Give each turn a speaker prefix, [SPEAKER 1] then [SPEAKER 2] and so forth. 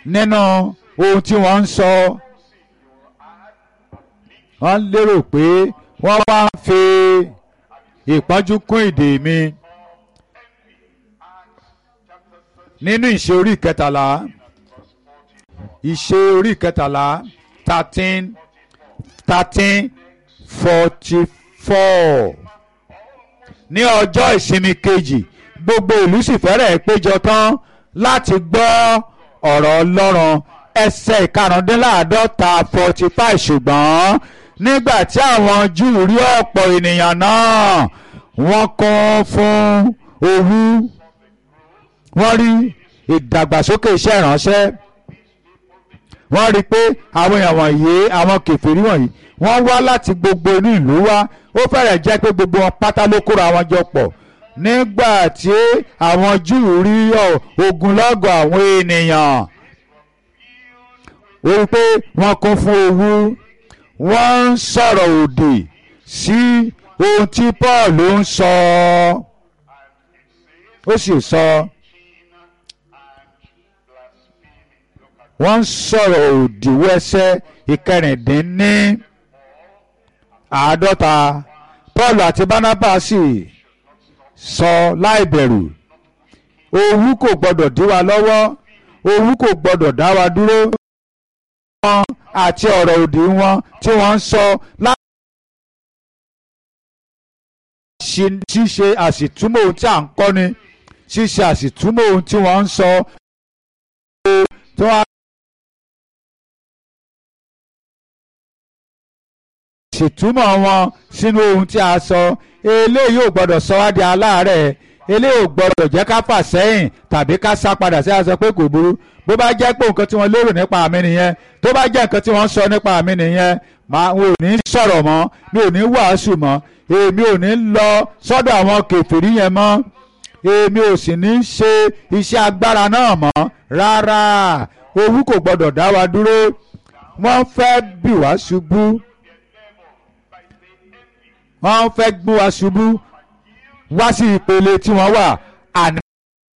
[SPEAKER 1] nínú ohun tí wọ́n ń sọ wọ́n lérò pé wọ́n wá ń fi ìpọ́njú kún ìdè mi nínú ìṣe orí ìkẹtàlá ìṣe orí ìkẹtàlá thirteen thirteen forty four ní ọjọ́ ìsinmi kejì gbogbo ìlú sì fẹ́rẹ̀ péjọ tán láti gbọ́ ọ̀rọ̀ ọlọ́run ẹsẹ̀ ìkarùndínláàádọ́ta forty five ṣùgbọ́n nígbà tí àwọn júù rí ọ̀pọ̀ ènìyàn náà wọ́n kún fún owú wọ́n rí ìdàgbàsókè iṣẹ́ ìránṣẹ́ wọ́n rí i pé àwọn èèyàn wọ̀nyí àwọn kèfèrí wọ̀nyí wọ́n wá láti gbogbo inú ìlú wá ó fẹ́rẹ̀ jẹ́ pé gbogbo wọn pátá ló kóra wọn jọ pọ̀ nígbà tí àwọn júù rí ogunlọ́gọ̀ àwọn ènìyàn ó rí i pé wọ́n kún fún owú wọ́n ń sọ̀rọ̀ òdì sí ohun tí Paul ń sọ ó sì sọ wọ́n ń sọ̀rọ̀ òdì wẹ́sẹ́ ìkẹrìndínní àádọ́ta Paul àti Barnabas sì sọ láìbẹ̀rù owú kò gbọ́dọ̀ dí wa lọ́wọ́ owú kò gbọ́dọ̀ dá wa dúró wọn àti ọ̀rọ̀ òdì wọn tí wọ́n ń sọ láti ṣíṣe àṣìtúmọ̀ ohun tí à ń kọ́ni ṣíṣe àṣìtúmọ̀ ohun tí wọ́n ń sọ tí wọ́n ṣètúmọ̀ wọn sínú ohun tí a sọ eléyìí ò gbọ́dọ̀ sọ wá di aláàárẹ̀ eléyìí ò gbọ́dọ̀ jẹ́ ká fà sẹ́yìn tàbí ká sá padà sí àṣọ pé kò burú bó bá jẹ́ pé nǹkan tí wọ́n lérò nípa mi nìyẹn tó bá jẹ́ nǹkan tí wọ́n sọ nípa mi nìyẹn màá ò ní sọ̀rọ̀ mọ́ mi ò ní wàásù mọ́ èmi ò ní lọ sọ́dọ̀ àwọn kèfèrí yẹn mọ́ èmi ò sì ní ṣe iṣẹ́ agbára náà mọ́ rárá owú kò gbọ́dọ̀ dá wa dúró wọ́n fẹ́ bì wá ṣubú wọ́n fẹ́ gbé wa ṣubú wá sí ìpele tí wọ́n wà àní.